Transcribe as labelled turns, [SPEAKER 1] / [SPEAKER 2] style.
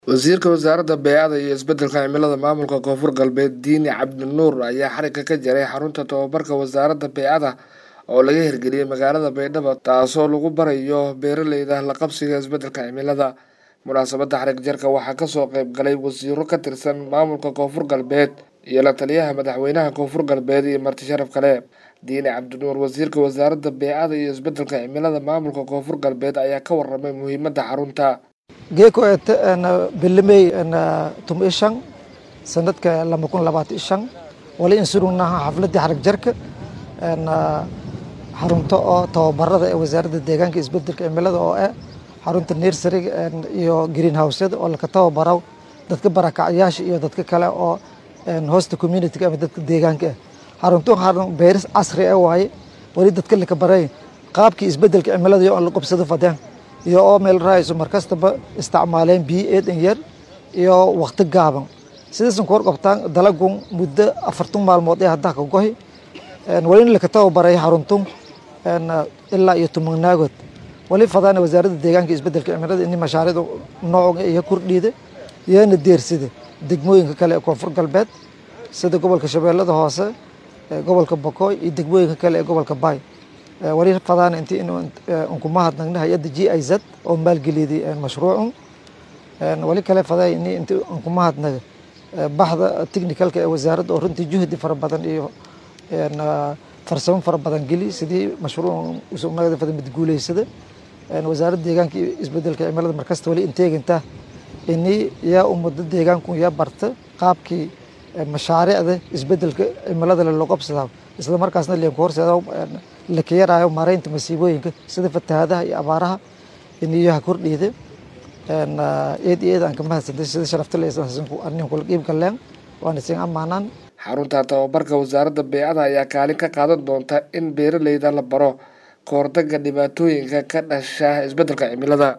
[SPEAKER 1] wasiirka wasaaradda beecada iyo isbeddelka cimilada maamulka koonfur galbeed diini cabdinuur ayaa xarigga ka jaray xarunta tababarka wasaaradda beecada oo laga hirgeliyey magaalada baydhabo taasoo lagu barayo beeraleyda la qabsiga isbeddelka cimilada munaasabadda xarig jarka waxaa kasoo qayb galay wasiiro ka tirsan maamulka koonfur galbeed iyo la taliyaha madaxweynaha koonfur galbeed iyo marti sharaf kale diini cabdinuur wasiirka wasaaradda beecada iyo isbeddelka cimilada maamulka koonfur galbeed ayaa ka waramay muhiimadda xarunta
[SPEAKER 2] geeko eete bilimey tum ishan sanadka lama kun labaatan ishan wali insurugnaha xafladii xarag jarka xarunto oo tababarada ee wasaaradda deegaanka isbedelka cimilada oo ah xarunta nersariga iyo green houseyada oo laka tababaro dadka barakacyaasha iyo dadka kale oo hosta communityga ama dadka deegaanka ah xarunto xarun beeris casri ah waaye wali dadka laka baray qaabkii isbedelka cimilada iyo aan la qobsado fadeen iyo oo meel raayso markastaba isticmaaleen biyo eedan yar iyo waqti gaaban sidaasan ku horqabtaan dalagun muddo afartan maalmood ee haddaa ka gohi wali in laka tababaray xaruntun ilaa iyo tumagnaagood wali fadaana wasaaradda deegaanka isbedelka cimilada ini mashaariicda nooca iyo kordhiida iyana deersida degmooyinka kale ee koonfur galbeed sida gobolka shabeellada hoose gobolka bokoy iyo degmooyinka kale ee gobolka baay wali fadaan inti inkuma hadnagna hay-adda g i z oo maalgeliyday mashruucun wali kale fadaa ini inti inkuma hadnaga baxda technicalka ee wasaaradda oo runtii juhdi fara badan iyo farsamo fara badan geli sidii mashruuc usugnagada fada mid guuleysada wasaaradda deegaanka iyo isbedelka cimilada markasta wali inteeginta ini yaa ummado deegaanku yaa barta qaabkii mashaariicda isbedelka cimilada loo qabsadaa isla markaasna lianku horseeda la kayaraayo maareynta masiibooyinka sida fatahaadaha iyo abaaraha iniyaha kordhiida eed iyo eed aan ka mahadsantay sida sharafta leanin kula qiib galeen waana isin ammaanaan
[SPEAKER 1] xarunta tababarka wasaaradda beecada ayaa kaalin ka qaadan doonta in beeraleyda la baro kahortagga dhibaatooyinka ka dhasha isbeddelka cimilada